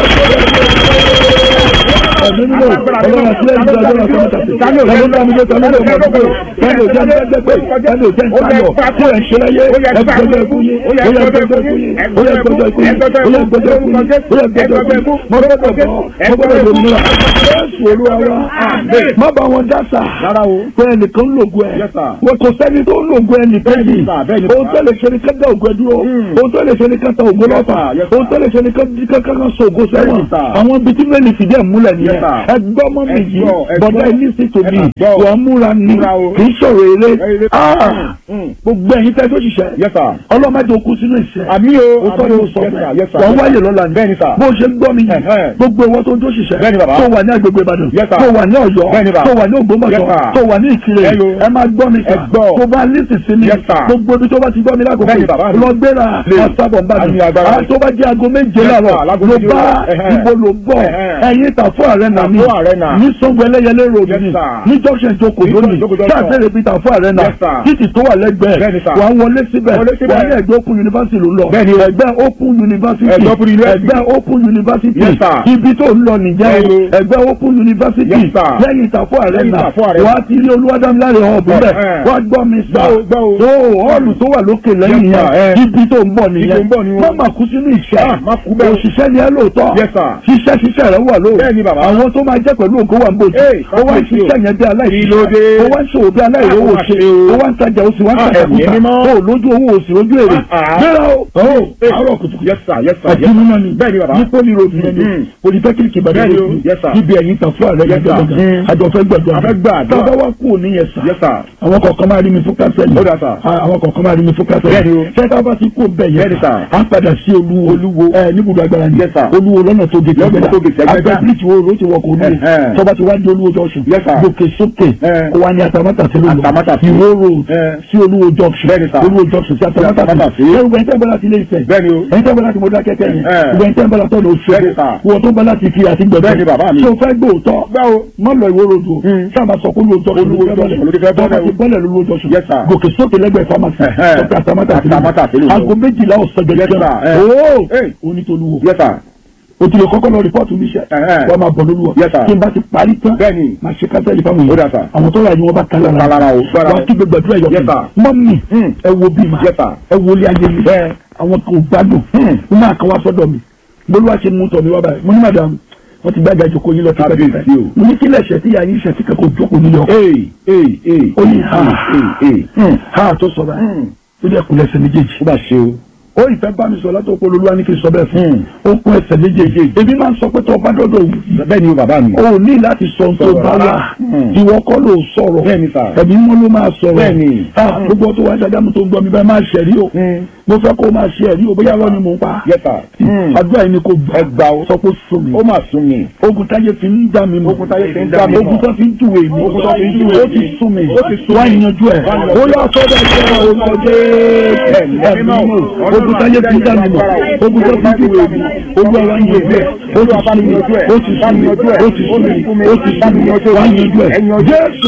ẹ̀mí nínú ọlọ́run àti lẹ́yìn ìjọba ọlọ́run àti ọmọdé ta ni ò jẹ́ ń dá mi dúró ta ni ò jẹ́ ń dúró ta ni ò jẹ́ ń tẹ́gbẹ́gbẹ́ ta ni ò jẹ́ ń sáyọ̀ kílẹ̀ ń ṣe láyé ẹgbọ́jọ́ ikú yìí ó yẹ ẹgbọ́jọ́ ikú yìí ó yẹ ẹgbọ́jọ́ ikú yìí ó yẹ ẹgbọ́jọ́ ikú yìí ó yẹ ẹgbọ́jọ́ ikú yìí mo gbọ́dọ̀ bọ́ mo gbọ́dọ̀ lòmìnira jésù olúwa wa má bá wọn dá sà rárá o. pé ẹnìkan ń lògùn ẹ Yes, sir. wọn kò sẹ́ni tó ń lògùn ẹ nìkan Bẹ́ẹ̀ni, yìí sir, bẹ́ẹ̀ni, ohun sir. tó lè ṣe ni ká dá ògùn ẹ dúró ohun tó lè ṣe ni ká ta ògùn lọ́fà sir, yes, ohun tó lè ṣe ni ká ká ká ká so ògùn sẹ́wọ̀n Bẹ́ẹ̀ni, sir. àwọn ibi tí mẹ́rin fìdí ẹ̀ múlẹ̀ nìyẹn Yes, sir. ẹgbẹ́ ọmọ mi Ẹ yìí gbọ́, ẹ bọ̀dá gbọ́. ilé sì tò mí Ẹ gbọ́. wọ́n múra ni Múra o. kì í sọ̀rọ̀ eré Eré. Ah! Mm. gbogbo ẹ̀yin tẹ́ tó ṣiṣẹ́ yes sir. ọlọ́mọdé okú sínú ìṣẹ́ àmì o. ó tọ́ ni ó sọ yes sir. yes sir. wọ́n wáyé lọ́la ni bẹ́ẹ̀ni sir. bó ṣe ń gbọ́ mi yìí Ẹ̀hẹ́n. gbogbo ìwọ tó ń jó ṣiṣẹ́ Bẹ́ẹ̀ni bàbá. tó wà ní agbègbè Ìbàdàn Yes, sir. tó wà ní Ọ̀yọ́ Bẹ́ẹ̀ni bàbá. tó wà ní Yes, Ògbómọ̀ṣọ́ sir. tó wà ní Ìkirè Hello. ẹ máa gbọ́ mi sà Ẹ gbọ́. tó bá lísì sí mi Yes, sir. gbogbo ibi tó bá ti gbọ́ mi lákòókò Bẹ́ẹ̀ni bàbá mi. lọ gbéra Lè. ọ̀sábọ̀ ń bá mi Àmì agbára. Ah, tó bá jẹ́ aago méje Yes, sir. láàárọ̀ Láago ló méje bá òwúrọ̀. Ẹ̀hẹ́n. ibo ló bọ̀ Ẹ̀hẹ́n. ẹ̀yin Tàfú Arena mi Tàfú Arena. ní Sango Ẹlẹ́yẹlé road Yes, ni sir. ní junction Joko Ní lónìí Joko junction. káàkiri ibi Tàfú Arena Yes, sir. títì tó wà lẹ́gbẹ̀ẹ́ Bẹ́ẹ̀ni, sir. wà á wọlé síbẹ̀ Wọlé síbẹ̀. wà á ní ẹgbẹ́ Open University ló ń lọ Bẹ́ẹ̀ni o. ẹgbẹ́ Open University Ẹgbẹ́ Open University. ẹgbẹ́ Open University Yes, sir. ibi tó ń lọ nìjẹ́ Bẹ́ẹ̀ni o. ẹgbẹ́ Open University Yes, sir. lẹ́yìn Tàfú Arena Tàfú Arena. wà á ti rí Olúwadámiláre hàn bíbẹ̀ Ẹ̀hẹ́n. wà á gbọ́ mi sà Gbọ́ o, gbọ́ o. tó họ́ọ̀lù tó wà lókè lẹ́yìn Yes, sir. yẹn Eh. ibi tó ń bọ̀ Ibi nìyẹn tó ń bọ̀ ni o. má má kú sínú ìṣẹ́ Ah, má kú bẹ́ẹ̀ o. òṣìṣẹ́ ni ẹ lóòótọ́ Yes, sir. ṣiṣẹ́ ṣiṣẹ́ rẹ wà lóò Bẹ́ẹ̀ni, bàbá. àwọn tó máa jẹ́ pẹ̀lú ògo wà ń bòjú Hey, ó wá ń kábíyèsí o. ṣiṣẹ́ yẹn bí Kí ló dé? aláìṣiṣẹ́ ó wá ń ṣòwò bí aláìrówó Ah, ṣe ó wá ṣe o. ó wá ń tajà oṣù wá ń Ah, tajà ẹ̀mí kúta mímọ́. ó lójú owó oṣù lójú èrè Ah, ah. gbéra o ó Hey. àárọ̀ kùtùkùtù yes sir. yes sir. àti yes mímọ́ ni Bẹ́ẹ̀ni, bàbá. ní poli road yẹn ni Mm. polytechnic ìbàdàn Bẹ́ẹ̀ni o. road Yes, sir. níbi ẹ̀yìn tàfú ààrẹ Yes, sir. gbẹgbẹgbẹ Mm. àjọfẹ́ gbẹgbẹ A fẹ́ gbàdúrà. tọ́gbà wá kú òní yẹn sà yes sir. àwọn kọ̀ọ̀kan máa rí mi fún kásẹ̀lì Ó dà, sir. àwọn kọ̀ọ̀kan máa rí mi fún kásẹ̀lì Bẹ́ẹ̀ni o. sẹ́ká bá ti kó bẹ̀ yẹn Bẹ́ẹ̀ni, sir. á padà sí olúwo Olúwo. ẹ níbùdó agbára ni Yes, sir. olúwo lọ́nà tó gé Lọ́nà tó gé Ẹgbẹ́dá. àgbẹ̀ bíríkì wo ló ti wọ kó olúwo Ẹ̀hẹ́n. tọ́ba ti wá di olúwo junction Yes, sir. gòkè sókè Ẹ̀. kó wá ní atamátà sí olúwo Atamátà sí. ìwó road Ẹ̀. sí olúwo junction Bẹ́ẹ̀ni, sir. olúwo junction sí atamátà Atamátà sí sí. ẹ wọ ẹ̀ńtẹ́ bọ́lá ti lé ìfẹ́ Bẹ́ẹ̀ni o. ẹ̀ńtẹ́ bọ́lá ti mo dá kẹ́kẹ́ yẹn Ẹ̀. wọ ẹ̀ńtẹ́ bọ́lá tó lọ oṣù Bẹ́ẹ̀ni, sir. wọ tó bọ́lá ti fi àti gbẹ̀gbẹ̀ Bẹ́ẹ̀ni, bàbá mi. ṣé o fẹ́ gbóòótọ́ gbá o. má lọ ìwó rodo Mm. sábà sọ pé olóòjọ́ Olúwo junction ló ti fẹ́ bọ́lẹ̀ o. ti bọ́lẹ̀ lówó jọ́sùn Yes, sir. gòkè sókè lẹ́gbẹ̀ẹ́ pharmacy Ẹ̀hẹ́n. sọ́kè àtàmátà Àtàmátà sílẹ̀. aago méjìlá ọ̀sán Yes, gẹ́gẹ́ sir. Eh. ooo Hey. onítolúwo yes sir. o ti lè kọ́kọ́ lọ rìpọ́ọ̀tù níṣẹ́ Ẹ̀hẹ́n. wọ́n máa bọ̀ lólúwọ̀ Yes, sir. kí n bá ti parí tán Bẹ́ẹ̀ni. máa ṣe kásẹ̀lì fáwọn Ó dà, èèyàn sir. àwọn tó rà ní wọn bá kálá Kálá ra o. wọ́n á kí gbẹgbẹ àdúrà yọ Yes, sir. mọ́mì Mm. ẹ wo bí ma Yes, sir. ẹ wo ilé ayé mi Bẹ́ẹ̀. àwọn kò gbádùn Mm. wọ́n máa kàn wá sọ́dọ̀ mi lóluwà ṣe mú tọ̀ mi wá báyìí mo ní madam wọ́n ti gbàgbà ìjókòó yín lọ sí Kábíyèsí pẹ́ẹ́pẹ́ o. mo ní kílẹ̀ ṣẹ̀ tí yàrá yín ṣẹ̀ tí kẹ́kọ̀ọ́ jókòó nílé ọkọ̀ ee ee ee. ó ní ha ee ee. ha tó sọ báyìí Mm. ó ní ẹkùn lẹ́sẹ̀ méjèèjì ó bá ṣe o. ó ìfẹ́ bá mi sọ látọ̀ pé olúwa ní kí n sọ bẹ́ẹ̀ fún ó kún ẹsẹ̀ méjèèjì ebi máa ń sọ pé tó o bá dọ́dọ̀ wù bẹ́ẹ̀ ni o bàbá mi. o ò ní láti sọ ohun tó Sọ̀rọ̀ bá wà rárá. Hmm. ìwọ kọ́ ló sọ̀rọ̀ Bẹ́ẹ̀ ni sà. ẹ̀mí mọ́ ló máa sọ̀rọ̀ Bẹ́ẹ̀ ni. Ah, gbogbo tó wá ṣàjámu tó ń gbọ́ mi bẹ́ẹ̀ máa ṣẹ̀rí o Hmm. mo fẹ́ kó o máa ṣe ẹ̀rí o bóyá lọ́ni mò ń pa Yes, sir. Hmm. àdúrà yìí ni kò ẹ gbà ó. sọ pé sùn mi ó mà sún mi. ogun táyé fi ń dá mi mọ̀ Ogun táyé fi ń dá mi mọ̀. ogun tó fi ń júwe mi Ogun tó fi ń júwe ó mi. ti sún mi Ó ti sún wá mi. ìyanjú ẹ̀ Wá yanjú ó yà sọ́dọ̀ ìṣẹ́ orúkọ jẹ́ Ẹ̀mí ẹ̀mí mímọ́. mọ̀ ogun táyé fi ń dá mi mọ̀ ogun tó fi ń júwe mi olúwa wá yanjú ẹ̀ ó ti sún mi ó ti sún mi ó ti sún mi ó ti sún mi wá yanjú ẹ̀ jésù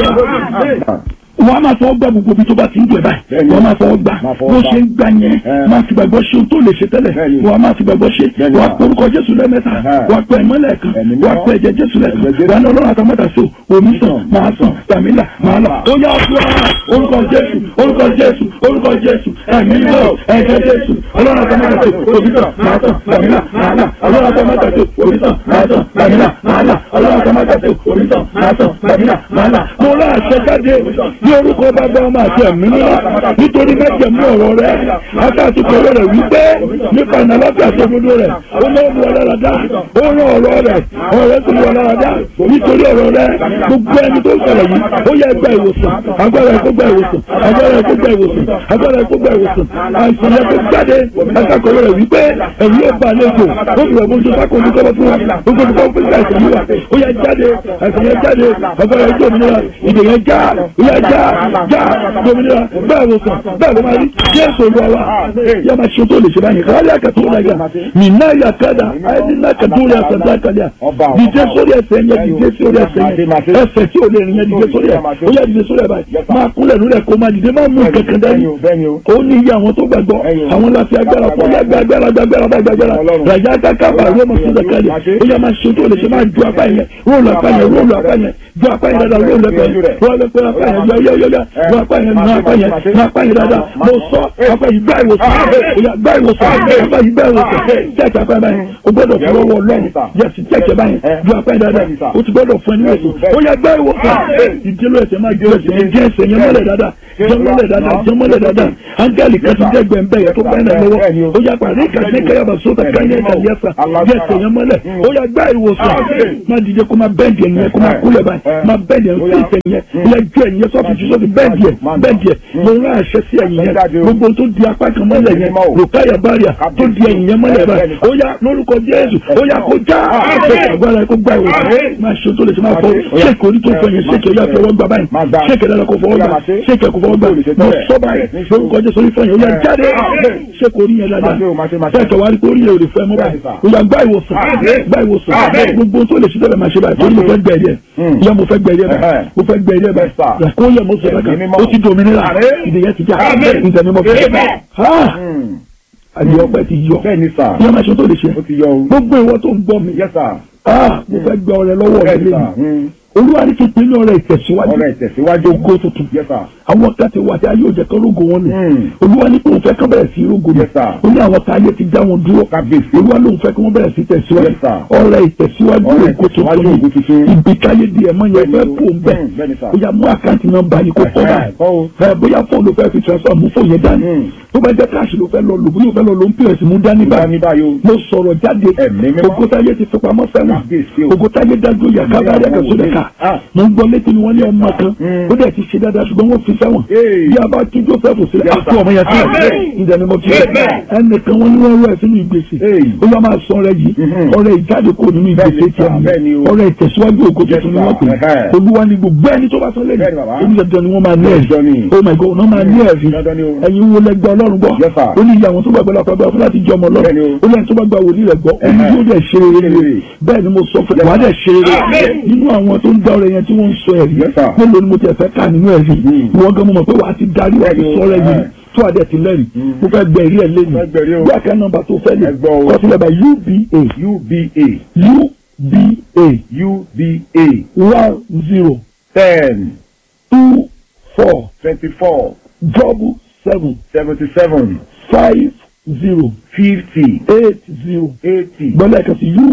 olúwa wọ́n á máa fọwọ́ gbà gbogbo ibi tó bá ti ń dùn ẹ̀ báyìí Bẹ́ẹ̀ni. wọ́n á máa fọwọ́ gbà Máa fọwọ́ bó gbà. ṣe ń gbà yẹn Ẹ. máa fi gbàgbọ́ ṣe ohun tó lè ṣe tẹ́lẹ̀ Bẹ́ẹ̀ni. wọ́n á máa fi gbàgbọ́ ṣe Bẹ́ẹ̀ni. wọ́n á porúkọ jésù lẹ́mẹ́ta Ẹ̀hẹ́. wọ́n á pẹ́ ìmọ́lẹ̀ kan Ẹ̀mí wọ́n á mímọ́. pẹ́ ẹ̀jẹ̀ jésù lẹ́kan Ẹ̀jẹ̀ Jésù. wọ́n á ní ọlọ́run àtàmọ́tà sí omi sàn máa sàn tàmílà máa là ó yá fún wa orúkọ jésù orúkọ jésù orúkọ jésù ẹ̀mí mímọ́ ẹ̀jẹ̀ jésù ọlọ́run àtàmọ́tà sí omi sàn máa sàn tàmílà máa là ọlọ́run àtàmọ́tà sí omi sàn máa sàn tàmílà máa là ọlọ́run àtàmọ́tà sí omi sàn máa sàn tàmílà máa là mo rà àṣẹ jáde ní orúkọ bàbá ọmọ àti ẹ̀mí mímọ́ nítorí mẹ́jẹ̀mú ọ̀rọ̀ rẹ̀ akásùkò rẹ̀ wípé nípa ìnàlọ́fẹ́ àtọ́gbọ́dọ́ rẹ̀ ó lọ́ mú ọlọ́dà ó rán ọ̀rọ̀ rẹ̀ ọ̀rẹ́ tó mú ọlọ́dà nítorí ọ̀rọ̀ rẹ̀ gbogbo ẹni tó sọ̀rọ̀ yìí ó yẹ gba ìwòsàn agbára ẹ̀kọ́ gba ìwòsàn agbára ẹ̀kọ́ gba ìwòsàn agbára ẹ̀kọ́ gba ìwòsàn àìsàn yẹn tó jáde akásùkò rẹ̀ wípé ẹ̀rí yóò bá àlejò ó fi ọ̀gbọ́n tó sákòó ní kọ́lọ́ fún wa gbogbo tó kọ́ fún àìsàn yìí wa ó yẹ jáde àìsàn yẹn jáde agbára ẹ̀kọ́ òmìnira ìdè yẹn já ó yẹ já já òmìnira bẹ́ẹ̀ wò sàn bẹ́ẹ̀ ló máa rí jésù olúwa wa yá máa ṣe tó lè ṣe báyìí kárí àkàtúntò náà yà mí náà yà kádà àìní náà kàdúrà yà sàdá kàlíà dìde sórí ẹsẹ̀ yẹn dìde sórí ẹsẹ̀ yẹn ẹsẹ̀ tí ò lè rìn yẹn dìde sórí ẹ̀ ó yà dìde sórí ẹ̀ báyìí máa kúnlẹ̀ lórí ẹ̀ kó máa dìde máa mú kankan dání bẹ́ẹ̀ni o. ó ní iye àwọn tó gbàgbọ́ àwọn láti agbára fún yá gbàgbára gbàgbára gbàgbára ràjá kákábà ló mọ̀ sí ìdàkálẹ̀ ó yà máa ṣe tó lè ṣe máa ju apá yẹn róòlù apá yẹn róòlù apá yẹn ju apá yẹn dáadáa róòlù apá yẹn róòlù apá yẹn yọ yọ yọ yọ ju apá yẹn nà apá yẹn nà apá yẹn dáadáa mo sọ apá yìí gbá ìwòsàn ó yà gbá ìwòsàn apá yìí gbá ìwòsàn jẹ́ẹ̀kì apá yẹn báyìí o gbọ́dọ̀ fi ọwọ́ lọ́rùn yẹsì jẹ́ẹ̀kì báyìí ju apá yẹn dáadáa o ti gbọ́dọ̀ fún ẹni wòsàn ó yà gbá ìwòsàn ìdílé ẹsẹ̀ máa jẹ́ ẹsẹ̀ yẹn jẹ́ ẹsẹ̀ yẹn mọ́lẹ̀ dáadáa jẹ́ mọ́lẹ̀ dáadáa jẹ́ mọ́lẹ̀ dáadáa áńgẹ́lì kan ti jẹ́ gbẹ̀ǹbẹ̀ yẹn tó báyìí náà lọ́wọ́ ó yà pàdé kàdé kẹyàbà sóta káyọ̀ ẹ̀ka yẹsà jẹ́ ẹsẹ̀ yẹn mọ́lẹ̀ ó yà gbá ìwòsàn má dìde kó má bẹ́ẹ̀dì ẹ̀yìn yẹn kó má kúlẹ̀ báyìí má bẹ́ẹ̀dì ẹ̀yìn sí ìtẹ̀ yẹn ó yà ju ẹ̀yìn yẹn sọ́ọ̀fì ju sọ́ọ̀fì bẹ́ẹ̀dì ẹ̀ bẹ́ẹ̀dì ẹ̀ mo rán àṣẹ sí ẹ̀yìn yẹn gbogbo tó di apá kan mọ́lẹ̀ yẹn rùkáyà báríà tó di ẹ̀yìn yẹn mọ́lẹ̀ báyìí ó yà lórúkọ Jésù ó yà kó já agbára kó gbá ìwòsàn máa ṣe tó lè ṣe máa fọ ṣéèkì orí tó fọ yẹn ṣéèkì ó yà fi ọwọ́ gbà báyìí ṣéèkì dára kó fọwọ́ gbà ṣéèkì kó fọwọ́ gbà mo sọ báyìí lórúkọ Jésù orí fọ yẹn ó yà jáde ṣéèkì orí yẹn dáadáa ṣéèkì wá rí pé orí yẹn ò lè fẹ́ mọ́ báyìí ó yà gbá ìwòsàn gbá ìwòsàn gbogbo tó lè ṣe tẹ́lẹ̀ máa ṣe báyìí torí mo fẹ́ gbẹ̀rí ẹ̀ yẹ mo fẹ́ gbẹ̀rí ẹ̀ báyìí mo fẹ́ gbẹ̀rí ẹ̀ báyìí kó yẹ mo sọ báyìí ó ti dominira ìdèyẹ ti já ìdèmí mo fẹ́ àdìyẹ ọpẹ ti yọ bẹ́ẹ̀ni sà. yẹ máa ṣe tó lè ṣe ó ti yọ o. gbogbo ìwọ tó ń gbọ́ mi yes sir. ah mo fẹ́ gba ọrẹ lọ́wọ́ rẹ bẹ́ẹ̀ni sà. lẹ́yìn olúwa ní kí n pinnu ọrẹ ìtẹ̀síwájú ọ̀rọ̀ ìtẹ̀síwájú. ògo tuntun yes sir. àwọn kan ti wà tí ayé òjẹ kan rógo wọn lò Mm. olúwa ní kí òun fẹ́ kán bẹ̀rẹ̀ sí rógo lò Yes, sir. ó ní àwọn tá ayé ti dá wọn dúró kábíyèsí. olúwa lóun fẹ́ kí wọ́n bẹ̀rẹ̀ sí tẹ̀síwájú Yes, sir. ọrẹ ìtẹ̀síwájú Ọrẹ ògo ìtẹ̀síwájú tuntun ògo tuntun. ni ibi káyé di ẹ̀mọ́ yẹn Bẹ́ẹ̀ni fẹ́ o. pò ń bẹ̀ Mm, bẹ́ẹ̀ni, sir. ó yá mú àkáǹtì nọ́mbà yìí kó kọ́ báyìí kọ́ o. ẹ bóyá fóònù ló fẹ́ fi transfer mú fóònù yẹn dání Mm. tó bá jẹ́ káàṣì ló fẹ́ lọ lò bóyá ó fẹ́ lọ lò ń pèrè mú dání bá báyìí ní báyìí o. mo sọ̀rọ̀ jáde Ẹ̀mí mímọ́. ògótáyé ti fipamọ́ sẹ́wọ̀n Kábíyèsí o. ògótáyé dájú yàká bá rí àkàtúntò dẹ̀ka Ah. mo ń gbọ́ létí ni wọ́n ní ọmọ kan Mm. ó dẹ̀ ti ṣe dáadáa ṣùgbọ́n wọ́n fi sẹ́wọ̀n Hey. bí a bá tún Joseph sílẹ̀ Yes, àpò ọmọ yẹn sílẹ̀ Amen. ìdẹ̀ ni mo fi Amen. ẹnìkan wọn ní wọ́n rú ẹ̀ sínú ìgbésẹ̀ Hey. ó yọ máa sọ ọ̀rẹ́ yìí Mhm. ọ̀rẹ́ ìjáde kò nínú ìgbésẹ̀ Bẹ́ẹ̀ni, tiẹ̀ sir. Bẹ́ẹ̀ni o. ọ̀rẹ́ ìtẹ̀síwájú ògo Yes, tuntun ni wọ́n pè sir. Ẹhẹ́. olúwa ni gbogbo ẹni tó bá sọ lẹ́yìn Bẹ́ẹ̀ni, bàbá. oníṣẹ́jọ́ ni wọ́n máa ní Dandan ẹ̀rí ni. oh my god wọ́n máa ní ẹ̀rí Dandan ni o. ẹ̀yin wo lẹ́gbẹ́ ọlọ́run gbọ́ Yes, sir. ó ní ìyá àwọn tó gbàgbọ́ lọ́pọ̀ gbọ́ fún láti jọ ọmọ Bẹ́ẹ̀ni ọlọ́run o. ó lẹ́yìn tó bá gba wòlíì rẹ̀ gbọ́ ó ní Ẹhẹ́. yóò dẹ̀ ṣe rere Rere. bẹ́ẹ̀ ni mo sọ fún wàá dẹ̀ ṣe rere Amen. nínú àwọn tó ń dá ọ̀rẹ́ yẹn tí wọ́n ń sọ ẹ̀rí Yes, sir. mélòó ni mo tiẹ̀ fẹ́ kà nínú ẹ̀rí Mm. ìwọ́n gan mo mọ̀ pé wàá ti darí wàá ti Bẹ́ẹ̀ni o. sọ ọ̀rẹ́ yìí Ẹhẹ́. tó àdẹ̀ ti lẹ́rìí mo fẹ́ gbẹ ìrí ẹ̀ lẹ́nu Fẹ́ gbẹ̀rí o. bí àká nọ́mbà tó fẹ́ lè Ẹ gbọ́ o. kọ sílẹ̀ bá uba uba uba uba one zero ten two four twenty-four double seven seventy-seven five zero fifty eight zero eighty gbọ́dọ̀ ẹ̀ka sí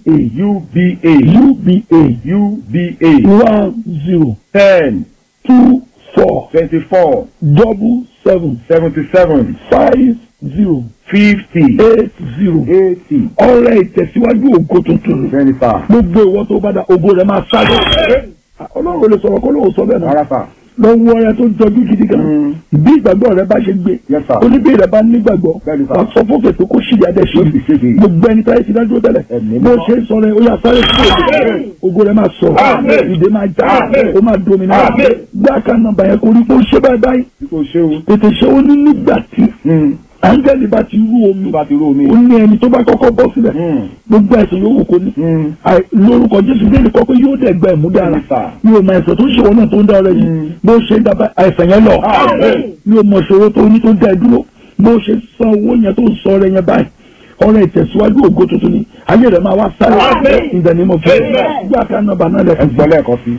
uba uba uba uba one zero ten two four twenty-four double seven seventy-seven five zero fifty eight zero eighty ọrẹ ìtẹ̀síwájú ògo tuntun twenty five gbogbo ìwọ tó bá da ògo rẹ máa sáré ọlọ́run ò lè sọ̀rọ̀ kó lóun sọ bẹ́ẹ̀ náà rárá sà lọ́wọ́ ọrẹ tó jọjú gidi gan Mm. bí ìgbàgbọ́ rẹ bá ṣe gbé Yes, sir. oníbí rẹ bá nígbàgbọ́ Bẹ́ẹ̀ni, sir. wà sọ fún fèsì kó ṣì yá dẹ ṣe Ó sì ṣe é. gbogbo ẹni táyé ti dájú tẹ́lẹ̀ Ẹ̀mí bó mímọ́. ṣe ń sọ rẹ ó yà sáré sí ògo ògo rẹ máa sọ Amen. ìdè máa já Amen. ó máa domina Amen. gbá kan nọ́mbà yẹn kó rí kó ṣe báyìí báyìí bí kò ṣe o tètè ṣe ó ní nígbà tí Mm. áńgẹ́lì bá ti rú omi tó bá ti rú omi ó ní ẹni tó bá kọ́kọ́ bọ́ sílẹ̀ Mm. gbogbo ẹ̀sìn yòówù kó ní Mm. Àì- lórúkọ jésù bẹ́ẹ̀ ni kọ́kọ́ yóò dẹ̀ gba ẹ̀mú dára Yes, sir. mi ò mọ ẹ̀sẹ̀ tó ń ṣe wọn náà tó ń dá ọrẹ yìí Mm. bó ṣe ń dábàá àìsàn yẹn lọ Amen. mi ò mọ ìṣòro tó ní tó dá ẹ dúró bó ṣe san owó yẹn tó ń sọ ọrẹ yẹn báyìí ọrẹ ìtẹ̀síwájú ògo tuntun ni ayé rẹ̀ máa wá sáré Amen. in the name of Jesus Amen. gbé àká nọ́mbà náà ẹ lẹ́kọ̀ọ́ gbọ́ lẹ́ẹ̀kan sí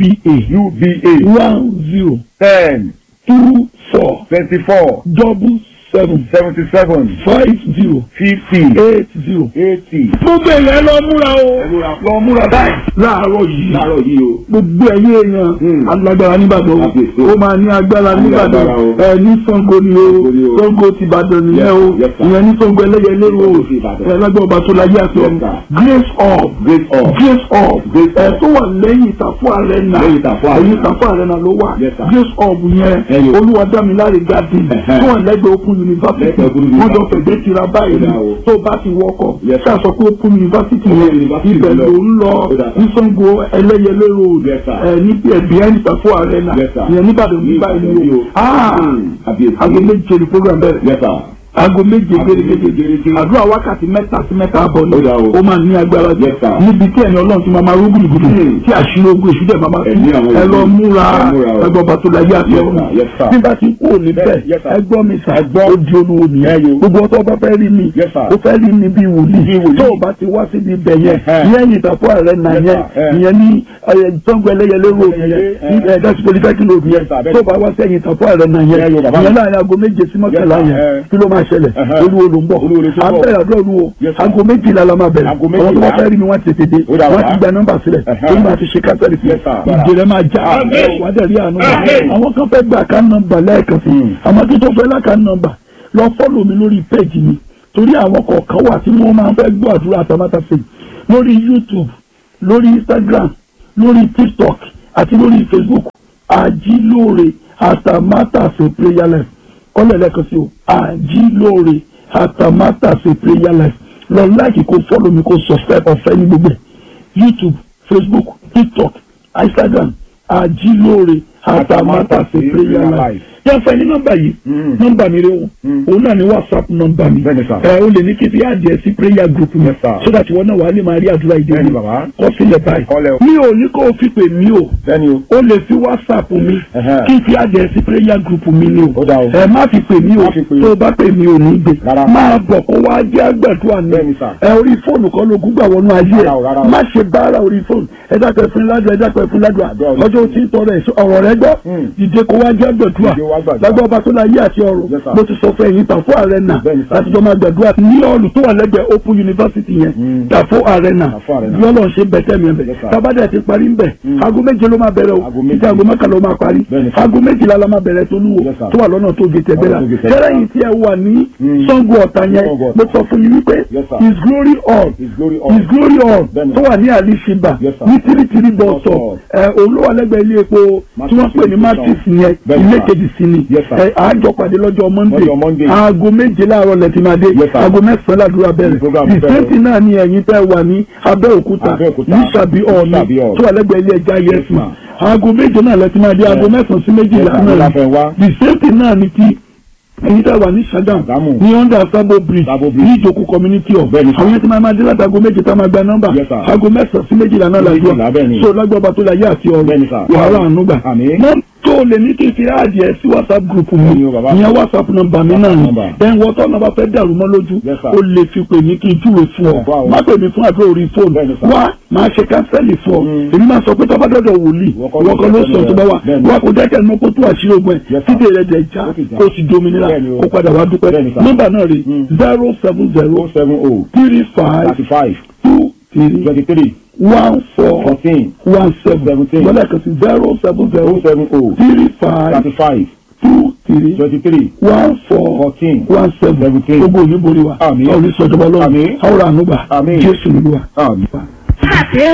uba uba one zero ten two four twenty four double seven seventy seven five zero fifty eight zero. eighty. gbogbo èèyàn lọ múra o lọ múra báyìí láàárọ̀ yìí láàárọ̀ yìí o. gbogbo ẹ̀yin èèyàn Hmm. alágbára nìbàdàn o Kábíyèsí. ó máa ní agbára nìbàdàn agbára o. ẹ ní Ṣàngó ni o Ṣàngó ni o. Ṣàngó ti Ìbàdàn nìyẹn o Yes, sir. ìyẹn ní Ṣàngó ẹlẹ́yẹlé o Ṣàngó ti Ìbàdàn. ẹ lágbára ọba tó láyé àti Yes, ọ̀run sir. grace of Grace of. grace of Grace ẹ of. tó wà lẹ́yìn ìtàfọ́ arena Lẹ́yìn Ìtàfọ́ Arena. ẹ̀yìn ìtàfọ́ arena ló wà Yes, sir. grace of yẹn Ẹyọ. Olúwadámiláre garden Ẹ̀hẹ́. tó wà lẹ́gbẹ̀ẹ́ Open University Lẹ́gbẹ̀ẹ́ Open wọ́n jọ University. fẹ̀gbẹ́ tira báyìí ni Ó dà o. tó bá ti wọkọ̀ Yes, sir. ṣáà sọ pé Open University Open yẹn University ibẹ̀ lọ. ló ń lọ Ó dà. ní Ṣàngó ẹlẹ́yẹlé road Yes, sir. ẹ ní behind ìtàfọ́ arena Yes, sir. ìyẹn níbàdàn ní Ní báyìí Ìbàdàn ni ni o o. Ah! Hmm. Kábíyèsí. aago méje ni program bẹ̀rẹ̀ Yes, sir. aago méje Aago méje gẹ́gẹ́ gẹ́gẹ́. àdúrà wákàtí mẹ́ta sí mẹ́ta àbọ̀ ni Ó dà o. ó máa ní agbára jù Yes, sir. níbi tí ẹni ọlọ́run ti máa máa rú gbùdùgbùdù Hmm. tí àṣírí ogun èṣù dẹ̀ máa máa Ẹ̀mí àwọn ẹ lọ ènìyàn. múra Ẹ múra o. ẹgbọ́n bàtò láyé àti Yes, ọ̀run sir. Yes, sir. nígbà tí kú òní bẹ́ẹ̀ Yes, sir. ẹgbọ́n mi sà Ẹgbọ́n. ó di olúwo Ẹ nìyẹn yo. gbogbo ọtọ́ bá fẹ́ rí mi Yes, sir. ó fẹ́ rí mi bí Bí wòlíì wòlíì. tó o bá ti wá síbi ibẹ̀ yẹn Ẹ̀hẹ́. ìyẹn yìí tàpọ̀ rẹ̀ nà Yes, yẹn sir. Ẹ. ìyẹn ní tọ́gbọ ẹlẹ́yẹlé road yẹn Ẹlẹ́yẹlé, ẹ. ẹ̀ẹ́dẹ́sì polytechnic road yẹn Yes, sir. Bẹ́ẹ̀ tó ni. o bá wá sí ẹ̀yìn tàpọ̀ rẹ̀ nà yẹn Ẹ yo, bàbá mi. ìyẹn láàrin aago méje sí mọ́kànlá Yes, sir. yẹn Ẹ. kí ló máa ṣẹlẹ̀ Ẹ̀hẹ́. olúwo ló ń bọ̀ Olúwo ló ṣe ń bọ̀. abẹ́rẹ́ àdúrà olúwo Yes, sir. aago méjìlá la máa bẹ̀rẹ̀ Aago àwọn tó bá méjìlá. fẹ́ rí mi wọ́n ti tètè Ó dà wọ́n wá. ti gba nọ́mbà sílẹ̀ Ẹ̀hẹ́. tó máa ti ṣe kásẹ̀lì fún Yes, sir. ìjìnlẹ̀ máa já Amen. wà á dẹ̀ rí àánú Amen. àwọn kan fẹ́ gba ká nọ́mbà lẹ́ẹ̀kan sí Hmm. àmọ́ kí tó fẹ́ láka nọ́mbà lọ fọ́lọ̀ mi lórí péjì mi torí àwọn kọ̀ọ̀kan wà tí wọ́n máa ń fẹ́ gbọ́ àdúrà àtàmátàsí lórí YouTube lórí Instagram lórí TikTok àti lórí Facebook àjílóore àtàmátàsí prayer life kọ́lẹ̀ lẹ́ẹ̀kan sí o àjílóore àtàmátàsí prayer life lọ láìkì kó fọ́lọ̀ mi kó subscribe ọ̀fẹ́ ní gbogbo ẹ̀ YouTube Facebook TikTok Instagram àjílóore àtàmátàsí prayer life yẹn fẹ́ ní nọ́mbà yìí Mm. nọ́mbà mi rẹ o Mm. òun náà ni whatsapp nọ́mbà mi Bẹ́ẹ̀ni sà. ẹ o lè ní kí n fi àdìẹ sí prayer group mi Yes, sir. so that ìwọ náà wà á lè máa rí àdúrà ìdí Bẹ́ẹ̀ni mi bàbá. kọ sílẹ̀ báyìí Kọ́lẹ̀ o. mi ò ní kó o fi pè mí o Bẹ́ẹ̀ni o. o lè fi whatsapp mi Ẹ̀hẹ́. kí n fi àdìẹ sí prayer group mi ni o Ó dà o. ẹ má fi pè mí o Má fi pè o. tó o bá pè mí o ní gbé Rárá. máa bọ̀ kó wá jẹ́ àgbàdua ni Bẹ́ẹ̀ni sà. ẹ orí fóònù kan ló gúgbà wọnú ayé Rárá o, rárá ẹ o. má ṣe bára orí fóònù ẹ dákẹ́ fún ládùá ẹ dákẹ́ fún ládùá Àdúrà orí ọjọ́ tí ń tọrọ ẹ̀ ọ̀rọ̀ rẹ gbọ́ Mm. dìde kó wá jẹ́ àgbàdua Dìde wá gbàdúrà. lágbọ́ ọba tó láyé àti ọ̀rọ̀ Yes, sir. mo ti sọ fún ẹ̀yin tàfó arena Bẹ́ẹ̀ni, sir. láti jọ máa gbàdúrà ní ọ̀lù tó wà lẹ́gbẹ̀ẹ́ open university yẹn Mm. tàfó arena Tàfó Arena. bí ọlọ́run ṣe bẹ̀tẹ̀ mi ẹ̀bẹ̀ Yes, sir. tábàdà ti parí ń bẹ̀ Mm. aago méje ló máa bẹ̀rẹ̀ o Aago méje. títí aago mẹ́kànlá ó máa parí Bẹ́ẹ̀ni, sir. aago méjìlá la máa bẹ̀rẹ̀ tó lúwo Yes, sir. tó wà lọ́nà tó gé tẹ̀gbẹ́ la Lọ́nà tó gé tẹ̀gbẹ́. tẹ́lẹ̀ yìí tí ẹ wà ní Mm. Ṣàngó Ọ̀tà yẹn Ṣàngó Ọ̀tà. mo sọ fún yín wípé Yes, sir. his glory all His glory all. his glory all Bẹ́ẹ̀ni. tó wà ní alishiba Yes, sir. ní tírítírí bus Bus stop stop. ẹ olówó alẹ́gbẹ̀ẹ́ ilé epo tí wọ́n pè ní Matrix matrix yẹn Bẹ́ẹ̀ni, ilé sir. kejì sí ni Yes, sir. ẹ àjọ pàdé lọ́jọ́ monday Lọ́jọ́ Monday. aago méje láàárọ̀ lẹ́tì máa dé Yes, sir. aago mẹ́sàn-án ládùúrà bẹ̀rẹ̀ program bẹ̀rẹ̀. ìsẹ́ǹtì náà ni ẹ̀yin tẹ́ wà ní abẹ́òkúta Abẹ́òkúta. ní sàbí ọ̀ọ́ni Sàbí Hall. tó wà lẹ́gbẹ̀ẹ́ ilé ẹja Yes, yẹsùn ma'am. aago méje náà lẹ́tì máa dé aago Yes. mẹ́sàn-án sí méjìlá Yes, sir. náà Láfẹ́ wá. ìsẹ́ǹtì náà ni ti ẹ̀yin tẹ́ wà ní Ṣàgámù Ṣàgámù. ní under Sabo bridge Sabo Bridge. ní ìjòkó community hall Bẹ́ẹ̀ni, sir. àwọn yẹn ti máa máa dé láti aago méje tá a máa gba nọ́mbà Yes, sir. aago mẹ́sàn-án sí méjìlá náà Méjìlá, làdúrà bẹ́ẹ̀ni. so lágbàbà tó la yé àti Bẹ́ẹ̀ni, ọ̀rọ̀ sir. wàhálà ànúgbà Àmín. mọ́ tó lè ní kí n fi àdìẹ sí whatsapp group mi Bẹ́ẹ̀ni o, bàbá. ìyẹn whatsapp nọ́mbà mi náà ni number. then wọ́tọ́ náà bá fẹ́ dàrú mọ́ lójú Yes, sir. o lè fi pè mí kí n júwe fún ọ Ọ̀pọ̀ àwọn. má pè mí fún àdúrà orí fóònù Bẹ́ẹ̀ni, sir. wá máa ṣe kánsẹ́lì fún ọ Mm. èmi máa sọ pé tọ́ba dọ́dọ̀ wòlíì Ìwọ kọ́ ló ìwọ kan ló sọ sọ tó bá wà Bẹ́ẹ̀ni. wá kó jẹ́kẹ́ ní kó tó àṣírí ogun ẹ̀ Yes, sir. títí rẹ̀ dẹ̀ já Ó ti já. kó sì dominira Bẹ́ẹ̀ni o. kó padà wá dúpẹ́ Bẹ́ẹ̀ni, sir. nọ́mbà náà rè Mm. zero seven zero oh seven oh three five thirty five two three twenty three one four fourteen one seven Seventeen. gbọ́dọ̀ kan sí zero seven zero oh seven oh three five thirty five two three twenty three one four fourteen one seven seventeen. gbogbo òní borí wa Àmín. orí sọjọba lọ́wọ́ Àmín. àwọn ànúgbà Àmín. jésù nìlúwa. Àmín.